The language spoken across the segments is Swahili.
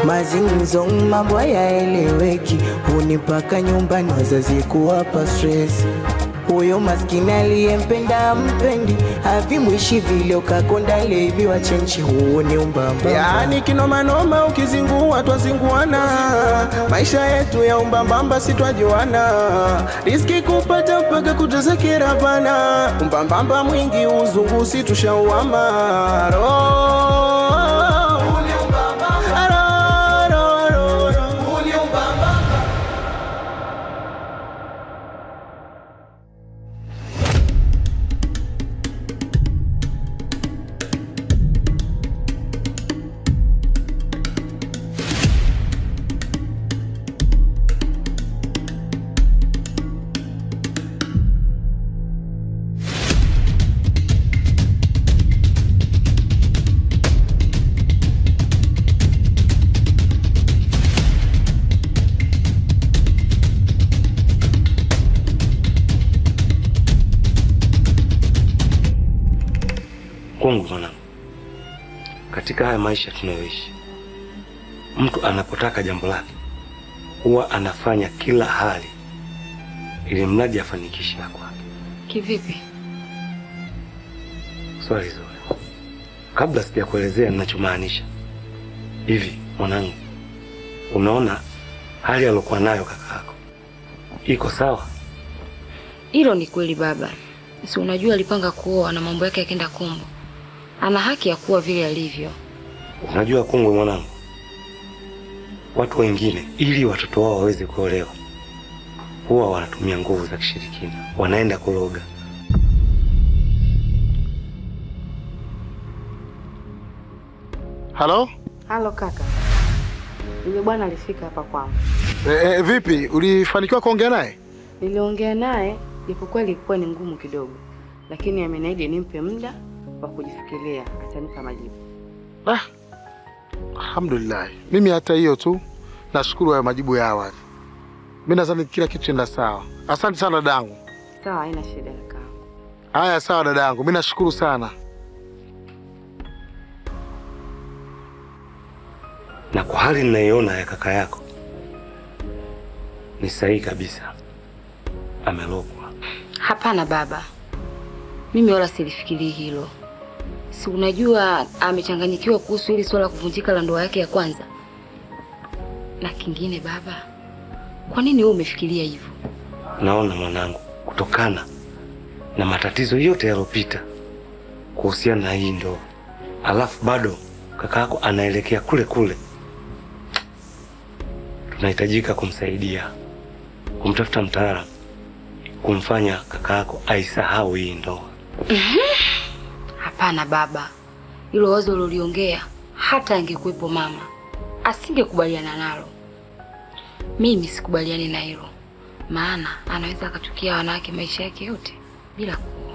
Mazingzo mambo hayaeleweki, hunipaka nyumbani wazazi kuwapa stress. Huyo maskini aliyempenda mpendi, havimwishi vile ukakonda levi wa chenchi, huo ni umbamba. Yaani kinomanoma ukizingua twazinguana, maisha yetu ya umbambamba si twajuana, riski kupata mpaka kutezekera bana, umbambamba mwingi uzungu si tushauama Ro- Ro- ro- ro- ro. Kwangu mwanangu, katika haya maisha tunayoishi, mtu anapotaka jambo lake huwa anafanya kila hali ili mradi afanikishe la kwake. Kivipi? Swali zuri. Kabla sijakuelezea ninachomaanisha, hivi mwanangu, unaona hali aliyokuwa nayo kaka yako iko sawa? Hilo ni kweli baba. Si unajua alipanga kuoa na mambo yake yakenda kombo. Ana haki ya kuwa vile alivyo. Unajua kongwe mwanangu, watu wengine ili watoto wao waweze kuolewa huwa wanatumia nguvu za kishirikina, wanaenda kuloga. Halo? Halo kaka. Yule bwana alifika hapa kwangu. E, e, vipi? Ulifanikiwa kuongea naye? Niliongea naye japokuwa ilikuwa ni ngumu kidogo, lakini ameniahidi nimpe muda wa kujifikiria, atanipa majibu. Ah, alhamdulillah. Mimi hata hiyo tu nashukuru hayo majibu ya awali. Mimi nadhani kila kitu enda sawa. Asante sana dadangu. Sawa, haina shida kaka. Haya, sawa dadangu, mimi nashukuru sana. Na kwa hali ninayoona ya kaka yako ni sahihi kabisa, amelogwa. Hapana baba, mimi wala silifikirii hilo. Si unajua amechanganyikiwa kuhusu hili swala la kuvunjika la ndoa yake ya kwanza. Na kingine baba, kwa nini wewe umefikiria hivyo? Naona mwanangu, kutokana na matatizo yote yaliyopita kuhusiana na hii ndoa, alafu bado kaka yako anaelekea kule kule, tunahitajika kumsaidia, kumtafuta mtaalamu, kumfanya kaka yako aisahau hii ndoa. Hapana baba, hilo wazo uliongea, hata angekuwepo mama asingekubaliana nalo. Mimi sikubaliani na hilo, maana anaweza akachukia wanawake maisha yake yote bila kuoa.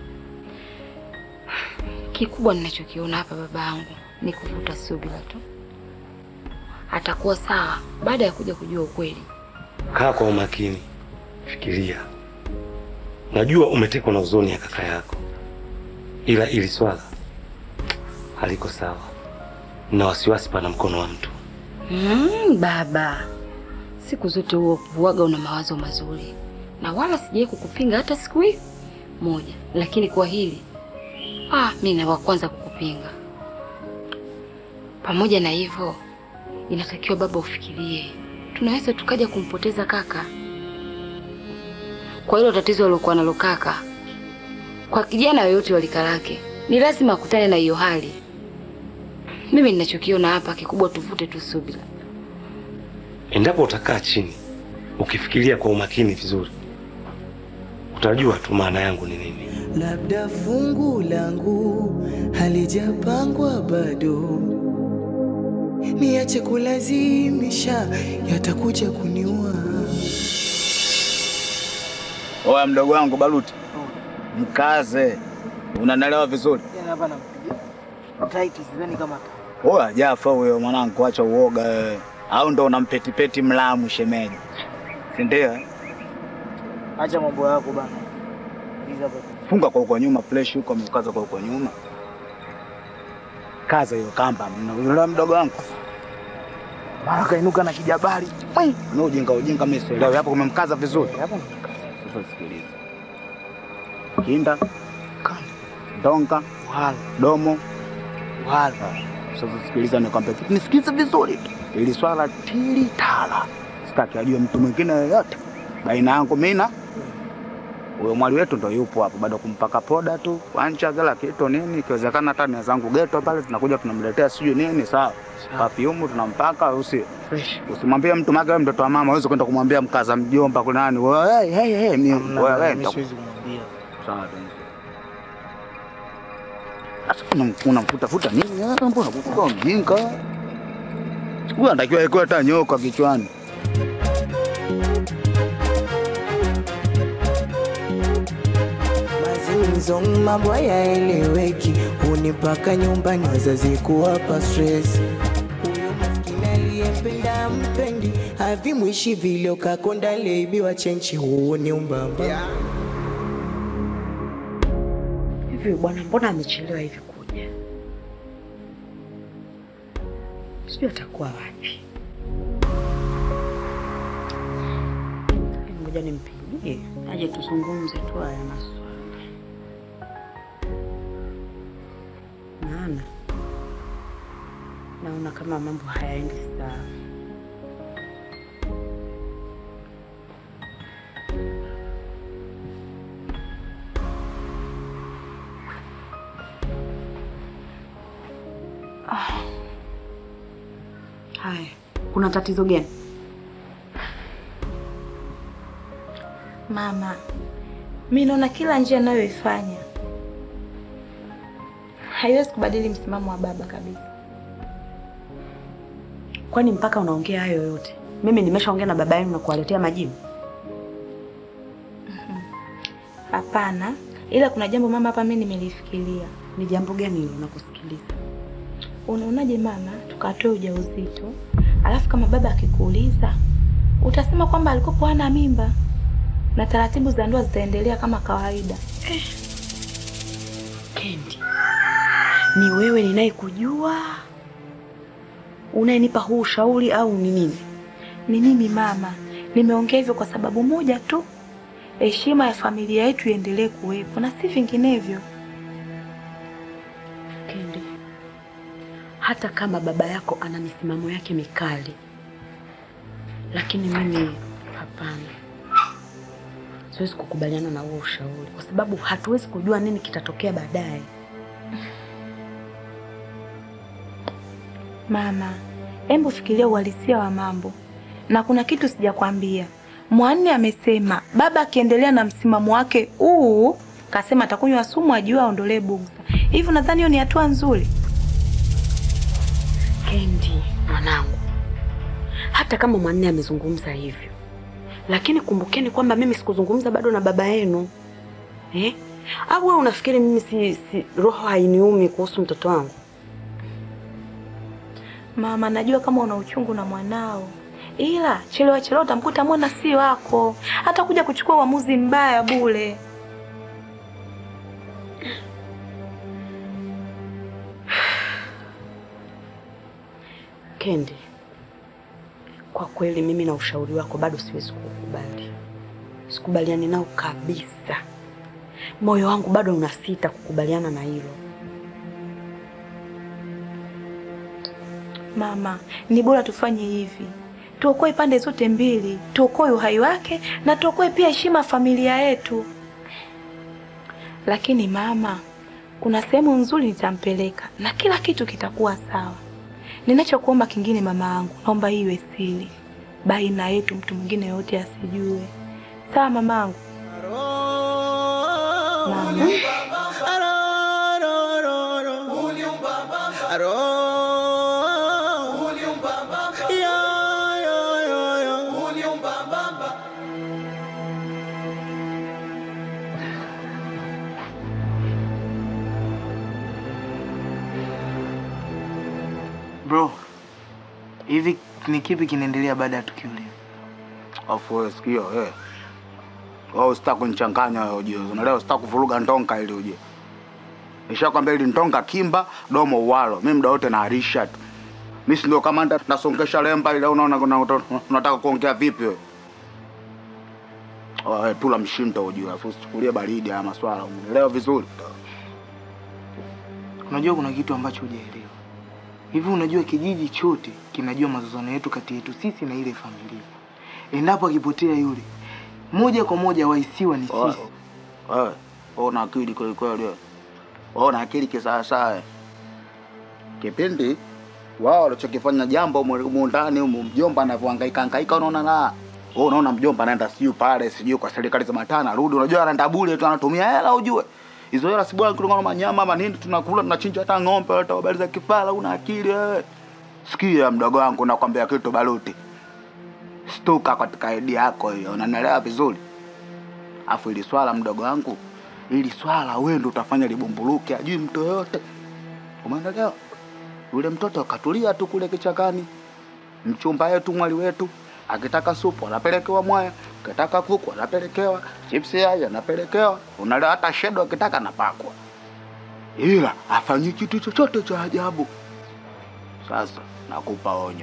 Kikubwa ninachokiona hapa baba yangu ni kuvuta subira tu. Atakuwa sawa baada ya kuja kujua ukweli. Kaa kwa umakini, fikiria. Najua umetekwa na huzuni ya kaka yako, ila ili swala haliko sawa, na wasiwasi pana mkono wa mtu. Mm, baba, siku zote huo huwaga una mawazo mazuri na wala sijai kukupinga hata siku hii moja, lakini kwa hili ah, mi na wa kwanza kukupinga. Pamoja na hivyo, inatakiwa baba ufikirie, tunaweza tukaja kumpoteza kaka kwa hilo tatizo alilokuwa nalo kaka. Kwa kijana yoyote wa lika lake ni lazima akutane na hiyo hali. Mimi ninachokiona hapa kikubwa, tuvute tu subira. Endapo utakaa chini ukifikiria kwa umakini vizuri, utajua tu maana yangu ni nini. labda fungu langu halijapangwa bado, niache kulazimisha, yatakuja kuniua. Oya mdogo wangu Baruti, mkaze, unanelewa vizuri? hapa nampiga tight, sidhani kama Oya Jafa huyo mwanangu, acha uoga wewe, au ndo unampetipeti mlamu shemeji, si ndio? acha mambo yako bana. Hizi hapa Funga kwa huko nyuma, fresh huko, amekaza kwa huko nyuma, kaza hiyo kamba, unaelewa mdogo wangu? mara kainuka na kijabali. Mwi, Ni ujinga ujinga mimi sielewi. Hapo kumemkaza vizuri. Hapo sasa sikiliza. Kinda, kanda, ndonga, wala, domo, wala. Sasa sikiliza nikwambie kitu. Nisikilize vizuri tu. Ili swala tili tala. Sitaki ajue mtu mwingine yoyote. Baina yangu mimi na huyo mwali wetu ndo yupo hapo, bado kumpaka poda tu, wancha kila kitu nini, ikiwezekana hata nia zangu geto pale, tunakuja tunamletea sijui nini, sawa perfume tunampaka, usi usimwambie mtu mage, wewe mtoto wa mama, uweze kwenda kumwambia mkaza mjomba kuna nani, wewe hey, hey, hey, mimi Hamna wewe bana, mimi nitaku- siwezi kumwambia. sawa tu. Sasa unam- unamfutafuta nini? Eh, Mbona kukuwa mjinga? Huyu anatakiwa ikuwe hata nyoka kichwani. mazungumzo mambo hayaeleweki, hunipaka nyumbani wazazi kuwapa stress. Huyo maskini aliyempenda mpendi, havimwishi vile ukakonda leibiwa chenchi, huo ni umbamba. Hivi bwana, mbona amechelewa hivi kuja? Sijui atakuwa wapi. Ngoja nimpigie aje tuzungumze tu haya maswala, maana naona kama mambo hayaendi sawa. Haya, kuna tatizo gani? Mama, mi naona kila njia anayoifanya haiwezi kubadili msimamo wa baba kabisa. Kwani mpaka unaongea hayo yote? Mimi nimeshaongea na baba yenu na kuwaletea majibu. Hapana, ila kuna jambo mama hapa mi nimelifikiria. Ni jambo gani hilo? Nakusikiliza. Unaonaje mama, tukatoe ujauzito, alafu kama baba akikuuliza utasema kwamba alikuwa hana mimba na taratibu za ndoa zitaendelea kama kawaida. Kendi, ni wewe ninayekujua unayenipa huu ushauri au ni nini? Ni mimi mama, nimeongea hivyo kwa sababu moja tu, heshima ya familia yetu iendelee kuwepo na si vinginevyo. Kendi, hata kama baba yako ana misimamo yake mikali, lakini mimi hapana, siwezi kukubaliana na huo ushauri kwa sababu hatuwezi kujua nini kitatokea baadaye. Mama, hebu fikiria uhalisia wa mambo, na kuna kitu sijakwambia. Mwanne amesema baba akiendelea na msimamo wake huu, kasema atakunywa sumu ajue aondolee bugza. Hivi nadhani hiyo ni hatua nzuri? Kendi mwanangu, hata kama Mwanne amezungumza hivyo, lakini kumbukeni kwamba mimi sikuzungumza bado na baba yenu eh? Au wewe unafikiri mimi si, si roho hainiumi kuhusu mtoto wangu? Mama, najua kama una uchungu na mwanao, ila chelewa chelewa utamkuta mwana si wako, hata kuja kuchukua uamuzi mbaya bure. Kendi, kwa kweli mimi na ushauri wako bado siwezi kukubali, sikubaliani nao kabisa. Moyo wangu bado unasita kukubaliana na hilo. Mama, ni bora tufanye hivi, tuokoe pande zote mbili, tuokoe uhai wake na tuokoe pia heshima ya familia yetu. Lakini mama, kuna sehemu nzuri nitampeleka na kila kitu kitakuwa sawa. Ninachokuomba kingine, mama yangu, naomba hii iwe siri baina yetu, mtu mwingine yote asijue. Sawa mamangu? Mama. Bro, hivi ni kipi kinaendelea baada ya tukio lile? Afu wewe sikio wewe. Wewe usitaki kunichanganya wewe ujue. Unaelewa usitaki kuvuruga ndonga ili uje. Nishakwambia ili ndonga kimba domo uwalo. Mimi muda wote naarisha tu. Mimi si ndio kamanda nasongesha lemba ile unaona kuna- unataka kuongea vipi wewe? Wewe tula mshindo ujue, afu usichukulie baridi haya maswala, umeelewa vizuri? Unajua kuna kitu ambacho hujaelewa. Hivi unajua kijiji chote kinajua mazozano yetu kati yetu sisi na ile familia. Endapo akipotea yule, moja kwa moja wahisiwa ni Wewe, sisi. wewe, wewe una akili kweli kweli wewe. Wewe una akili kisawasawa. Kipindi wao walichokifanya jambo humu humu ndani humu, mjomba anavyohangaika hangaika, unaona na wewe unaona mjomba anaenda sijui pale sijui kwa serikali za mataa anarudi, unajua anaenda bure tu, anatumia hela ujue hizo hela si bwana kulingana na manyama ama nini, tunakula tunachinja hata ng'ombe, hata habari za kifala. Una akili wewe? Sikia mdogo wangu, nakwambia kitu baluti, stuka katika idea yako hiyo, unanielewa vizuri? Afu ili swala mdogo wangu, ili swala wewe ndo utafanya libumbuluke, ajui mtu yoyote. Umeelewa? Yule mtoto akatulia tu kule kichakani, mchumba wetu mwali wetu akitaka supu anapelekewa mwaya, akitaka kuku anapelekewa, chipsi yai anapelekewa, unalewa hata shedo akitaka anapakwa, ila afanyi kitu chochote cha ajabu. Sasa nakupa onyo,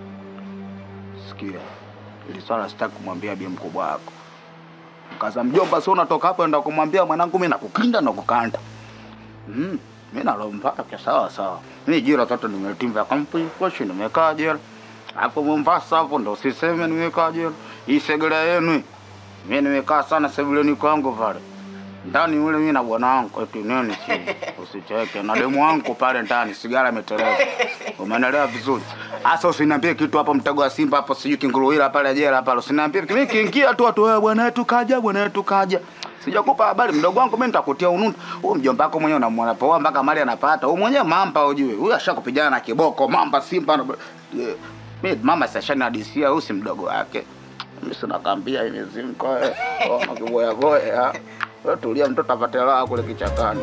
sikia, ili swala sitaki kumwambia bi mkubwa wako Kaza mjomba, sio unatoka hapo enda kumwambia mwanangu, mimi nakukinda na kukanda. Mm, mimi nalompaka sawa sawa. Mimi jira tatu nimetimba kampi koshi nimekaa jela. Hapo Mombasa hapo ndo usiseme nimekaa jela. Hii segera yenu. Mimi nimekaa sana sebuleni kwangu pale. Ndani yule mimi na bwana wangu eti nini si usicheke na demu wangu pale ndani sigara imeteleza. Umeelewa vizuri? Asa usiniambie kitu hapo mtego wa Simba hapo sijui kinguruila pale jela pale. Usiniambie mimi kiingia tu watu wewe bwana wetu kaja bwana wetu kaja. Sijakupa habari mdogo wangu mimi nitakutia ununda. Huyo mjomba wako mwenyewe unamwona poa mpaka mali anapata. Huyo mwenyewe mamba ujue. Huyo ashakupigana na kiboko mamba Simba. na- Eh, Mimi mama sashani hadisia huyu si mdogo wake. Mimi sina kambia hivi zimko. Oh, kiboya boya. Wewe tulia mtoto apate raha kule kichakani.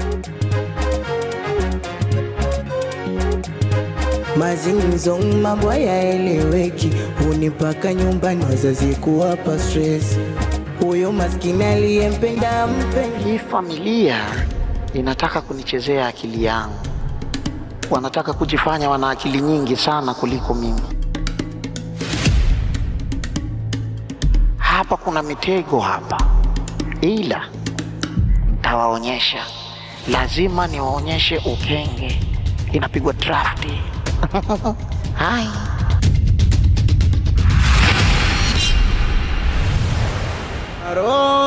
Mazingzo mambo hayaeleweki, hunipaka nyumbani wazazi kuwapa stress. Huyo maskini aliyempenda mpendi Hii familia inataka kunichezea akili yangu, wanataka kujifanya wana akili nyingi sana kuliko mimi. Hapa kuna mitego hapa, ila ntawaonyesha. Lazima niwaonyeshe ukenge, inapigwa drafti. Hai. Roho